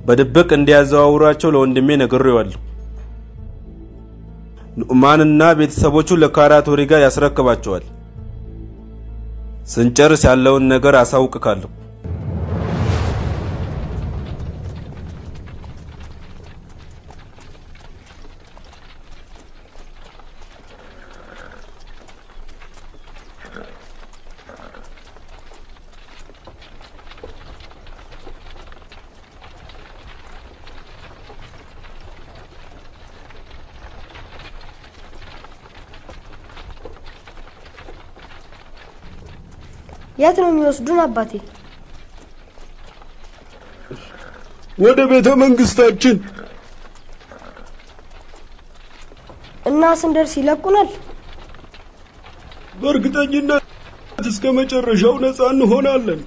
በድብቅ እንዲያዘዋውራቸው ለወንድሜ ነግሬዋለሁ። ኑዕማንና ቤተሰቦቹ ለካራቶሪ ጋር ያስረክባቸዋል። ስንጨርስ ያለውን ነገር አሳውቅካለሁ። የት ነው የሚወስዱን አባቴ? ወደ ቤተ መንግስታችን እና ስንደርስ ይለቁናል? በእርግጠኝነት እስከ መጨረሻው ነፃ እንሆናለን።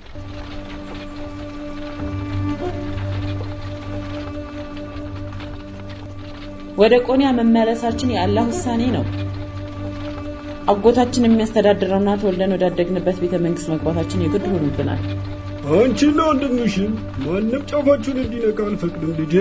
ወደ ቆንያ መመለሳችን የአላህ ውሳኔ ነው። አጎታችን የሚያስተዳድረውና ተወልደን ወዳደግንበት ቤተ መንግስት መግባታችን የግድ ሆኖብናል። አንቺና ወንድምሽን ማንም ጫፋችሁን እንዲነካ አልፈቅድም ልጄ።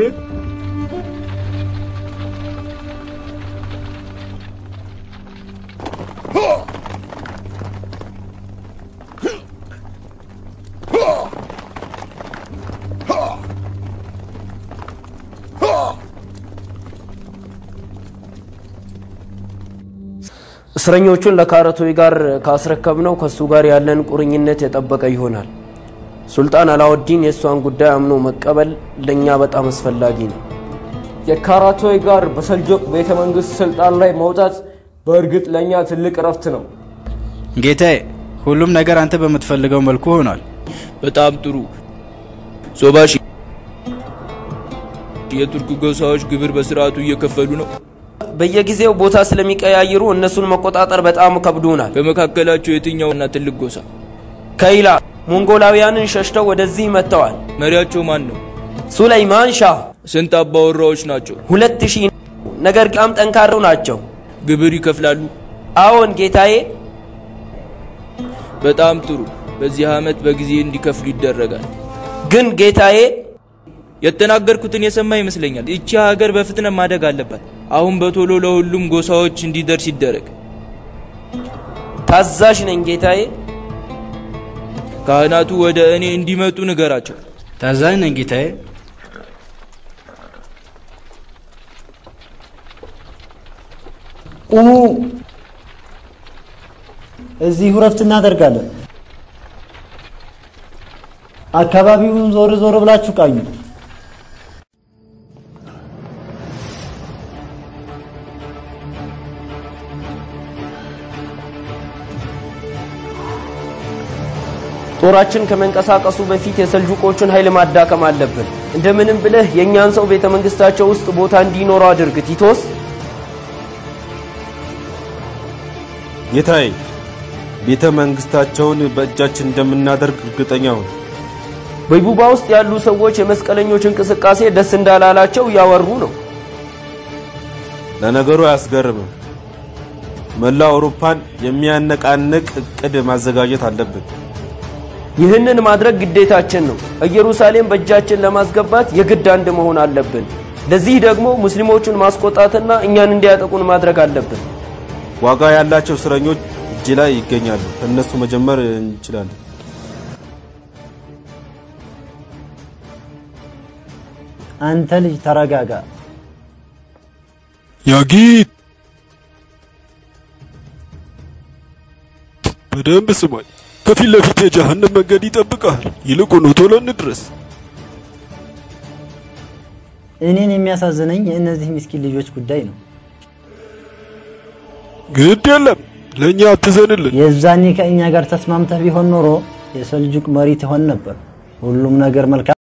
እስረኞቹን ለካረቶይ ጋር ካስረከብነው ከሱ ጋር ያለን ቁርኝነት የጠበቀ ይሆናል። ሱልጣን አላውዲን የእሷን ጉዳይ አምኖ መቀበል ለእኛ በጣም አስፈላጊ ነው። የካራቶይ ጋር በሰልጆቅ ቤተ መንግስት ስልጣን ላይ መውጣት በእርግጥ ለእኛ ትልቅ እረፍት ነው። ጌታዬ፣ ሁሉም ነገር አንተ በምትፈልገው መልኩ ሆኗል። በጣም ጥሩ ሶባሽ። የቱርክ ጎሳዎች ግብር በስርዓቱ እየከፈሉ ነው። በየጊዜው ቦታ ስለሚቀያይሩ እነሱን መቆጣጠር በጣም ከብዶናል። ከመካከላቸው የትኛውና ትልቅ ጎሳ? ከይላ ሞንጎላውያንን ሸሽተው ወደዚህ መጥተዋል። መሪያቸው ማን ነው? ሱለይማን ሻህ ስንት አባወራዎች ናቸው? ሁለት ሺህ ነገር በጣም ጠንካራው ናቸው። ግብር ይከፍላሉ? አዎን ጌታዬ። በጣም ጥሩ። በዚህ ዓመት በጊዜ እንዲከፍሉ ይደረጋል። ግን ጌታዬ የተናገርኩትን የሰማ ይመስለኛል። ይቺ ሀገር በፍጥነት ማደግ አለባት። አሁን በቶሎ ለሁሉም ጎሳዎች እንዲደርስ ይደረግ። ታዛዥ ነኝ ጌታዬ። ካህናቱ ወደ እኔ እንዲመጡ ንገራቸው። ታዛዥ ነኝ ጌታዬ። ቁሙ። እዚሁ ረፍት እናደርጋለን። አካባቢውን ዞር ዞር ብላችሁ ቃኙ። ጦራችን ከመንቀሳቀሱ በፊት የሰልጁቆቹን ኃይል ማዳከም አለብን። እንደምንም ብለህ የእኛን ሰው ቤተ መንግስታቸው ውስጥ ቦታ እንዲኖረው አድርግ ቲቶስ። ጌታዬ፣ ቤተ መንግስታቸውን በእጃችን እንደምናደርግ እርግጠኛ ሁን። በይቡባ ውስጥ ያሉ ሰዎች የመስቀለኞች እንቅስቃሴ ደስ እንዳላላቸው እያወሩ ነው። ለነገሩ አያስገርምም። መላው አውሮፓን የሚያነቃንቅ እቅድ ማዘጋጀት አለብን። ይህንን ማድረግ ግዴታችን ነው። ኢየሩሳሌም በእጃችን ለማስገባት የግድ አንድ መሆን አለብን። ለዚህ ደግሞ ሙስሊሞቹን ማስቆጣትና እኛን እንዲያጠቁን ማድረግ አለብን። ዋጋ ያላቸው እስረኞች እጅ ላይ ይገኛሉ። ከእነሱ መጀመር እንችላለን። አንተ ልጅ ተረጋጋ። ያጊት በደንብ ስማኝ። ከፊት ለፊት የጀሃነም መንገድ ይጠብቃል። ይልቁኑ ቶሎ እንድረስ። እኔን የሚያሳዝነኝ የእነዚህ ምስኪን ልጆች ጉዳይ ነው። ግድ የለም ለእኛ አትዘንልን። የዛኔ ከእኛ ጋር ተስማምተህ ቢሆን ኖሮ የሰልጁቅ መሪ ትሆን ነበር። ሁሉም ነገር መልካም